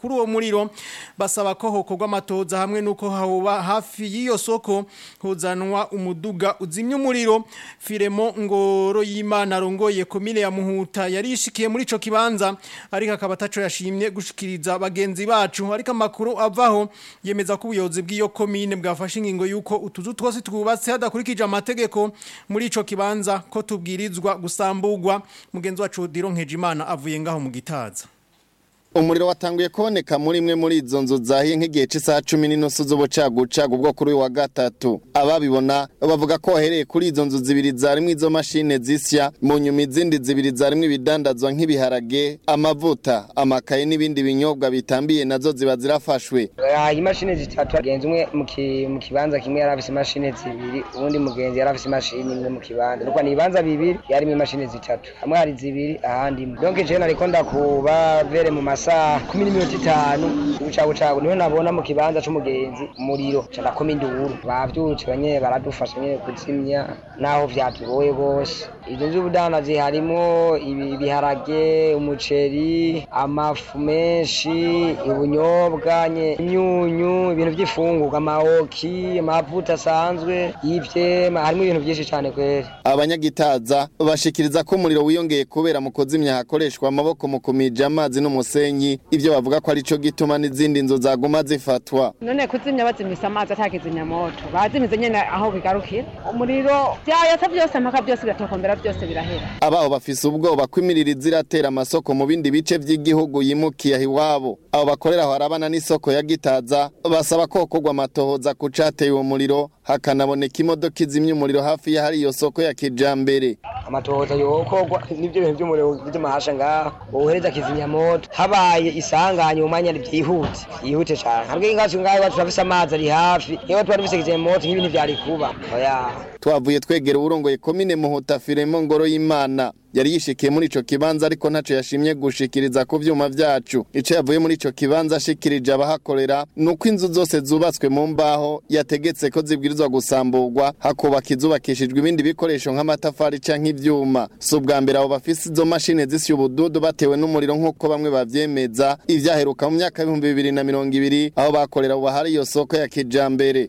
kuri uwo muriro basaba ko hokorwa amatoza hamwe nuko hahoba hafi y'iyo soko huzanwa umuduga uzimya umuriro Firemo ngoro y'Imana rongoye komine ya Muhuta yarishikiye muri ico kibanza ariko akaba ataco yashimye gushikiriza bagenzi bacu ariko amakuru avaho yemeza ko ubuyobozi bw'iyo komine bwafashe ingingo yuko utuzu twose twubatse hadakurikije amategeko muri ico kibanza ko tubwirizwa gusambugwa mugenzi wacu Dironkeje Imana avuye ngaho mu gitaza umuriro watanguye kuboneka muri imwe muri izo nzu zahiye nk'igihe cy'isaha cumi n'inusu z'ubucagucagu bwo kuri uyu wa gatatu ababibona bavuga ko wahereye kuri izo nzu zibiri zarimwo izo mashine zisya mu nyuma izindi zibiri zarimwo ibidandazwa nk'ibiharage amavuta amakaye n'ibindi binyobwa bitambiye nazo ziba zirafashwe imashini zitatu agenzi umwe mu kibanza kimwe yari afise imashini zibiri uwundi mugenzi yari afise imashini imwe mu kibanza nuko ni ibibanza bibiri yarimo imashini zitatu hamwe hari zibiri ahandi imwe donc je nariko ndakuba vere mu masa saa kumi n'iminota itanu ubucagucagu niho nabona mu kibanza c'umugenzi umuriro ca nakoma induru bavyutse banye baradufasha nyene kuzimya naho vyatugoye gose izo nzu ubudandazi harimo ibiharage umuceri amafu menshi ubunyobwa imyunyu ibintu vy'ifungurwa amawoki amavuta asanzwe y'ivyema harimo ibintu vyinshi cane kweri abanyagitaza bashikiriza ko umuriro wiyongeye kubera mu kuzimya hakoreshwa amaboko mu kumija amazi n'umusenyi ivyo bavuga ko arico gituma n'izindi nzu zaguma zifatwa none kuzimya bazimisa amazi atakizimya moto bazimize nyene aho bigarukira umuriro vyayata vyose mpaka byose biratokombera byose birahera abaho bafise ubwoba ko imiriro ziratera amasoko mu bindi bice vy'igihugu yimukiye aho iwabo abo bakorera aho harabana n'isoko ya gitaza basaba ko hokorwa amatohoza ku cateye uwo muriro hakanaboneka imodoka izimya umuriro hafi y'ahari iyo soko ya kijambere amatohoza yokorwa n'ivyo bintu vy'umuriro vy'amahasha ngaho wohereza kizimyamoto habaye isanganye mu mwanya byihute yihute cyane ntabwo ingacu ngaho iwacu turafise amazi ari hafi iyo tuba dufise kizimyamoto nk'ibintu vyari kuba oya twavuye twegera uwurongoye komine muhuta firemo ngoro y'imana yari yishikiye muri ico kibanza ariko ntaco yashimye gushikiriza ku vyuma vyacu ico yavuye muri ico kibanza ashikirije abahakorera nuko inzu zose zubatswe mu mbaho yategetse ko zibwirizwa gusamburwa hakubaka izubakishijwe ibindi bikoresho nk'amatafari canke ivyuma si ubwa mbere abo bafise izo mashine zisya ubududu batewe n'umuriro nk'uko bamwe bavyemeza ivyaheruka mu myaka y'ibihumbi bibiri na mirongo ibiri aho bakorera ubu hari iyo soko ya kijambere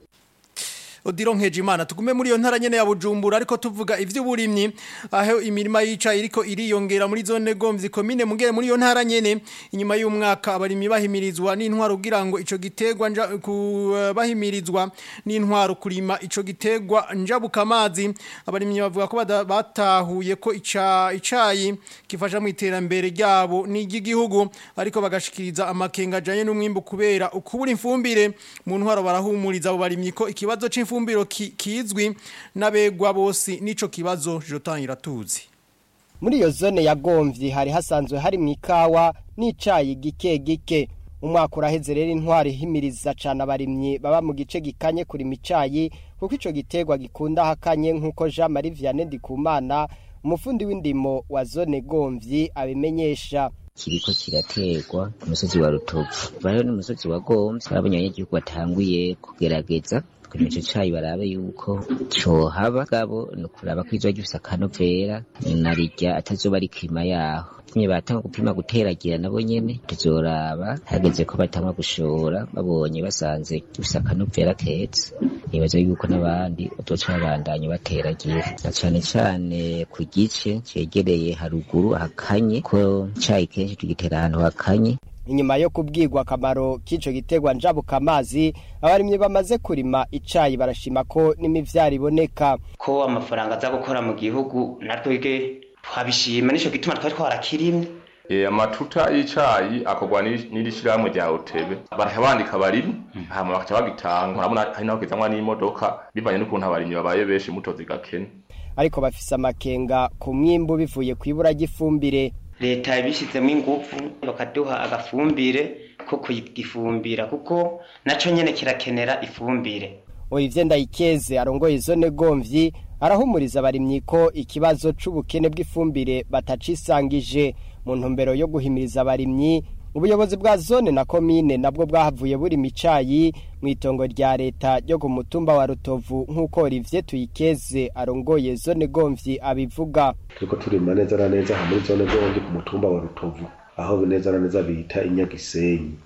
Odiro Nkejimana tugume muri iyo ntara nyene ya Bujumbura ariko tuvuga ivy'uburimyi aho imirima yica iriko iriyongera muri zone gomvyi komine mugere muri iyo ntara nyene inyuma y'umwaka abarimyi bahimirizwa n'intwaro kugira ngo ico gitegwa nja bahimirizwa n'intwaro kurima ico gitegwa njabuka amazi abarimyi bavuga ko batahuye ko ica icayi kifasha mu iterambere ryabo n'igihugu ariko bagashikiriza amakenga ajanye n'umwimbu kubera ukubura imfumbire mu ntwaro barahumuriza abo barimyi ko ikibazo c'imfumbire ifumbiro kizwi n'abegwa bose nico kibazo jotangira tuzi muri iyo zone ya gomvyi hari hasanzwe hari mu ikawa n'icayi gike gike umwaka uraheze rero intwari himiriza cane abarimyi baba mu gice gikanye kurima icayi kuko ico gitegwa gikunda hakanye nk'uko Jean Marie Vianney Ndikumana umufundi w'indimo wa zone gomvyi abimenyesha kiriko kirategwa ku musozi wa rutovu bariho n'umusozi wa gomvyi abonye abanyagihugu batanguye kugerageza kurima ico cayi barabe yuko cohaba gabo ni ukuraba ko izoba gifise akanovera narirya atazoba ari kirima yaho nyine batanga gupima guteragira nabo nyene tuzoraba hageze ko batangwa gushora babonye basanze gifise akanovera keza nibaza yuko n'abandi bazoca babandanya bateragira na cane cane ku gice cegereye haruguru hakanye ko icayi kenshi tugitera ahantu hakanye inyuma yo kubwirwa akamaro k'ico gitegwa njabuka amazi abarimyi bamaze kurima icayi barashima ko n'imivyaro iboneka ko amafaranga aza gukora mu gihugu natwebwe twabishima nico gituma twari twarakirimye E, amatuta y'icayi akorwa n'iri shirahamwe rya Otebe baraha bandika abarimyi hama bakaca bagitanga urabona hari naho kizanwa n'imodoka bivanye n'ukuntu abarimyi babaye benshi mutozi gakene ariko bafise amakenga ku mwimbu bivuye kw'ibura ry'ifumbire leta yabishizemo ingufu bakaduha agafumbire ko kugifumbira kuko naco nyene kirakenera ifumbire Olivier Ndayikeze arongoye zone Gomvyi arahumuriza abarimyi ko ikibazo c'ubukene bw'ifumbire batacisangije mu ntumbero yo guhimiriza abarimyi ubuyobozi bwa zone na komine nabwo bwahavuye buri micayi mu itongo rya leta ryo ku mutumba wa Rutovu nk'uko Olivier Tuyikeze arongoye zone Gomvyi abivuga turiko turima neza na neza muri zone Gomvyi ku mutumba wa Rutovu aho neza na neza bita inyagisenyi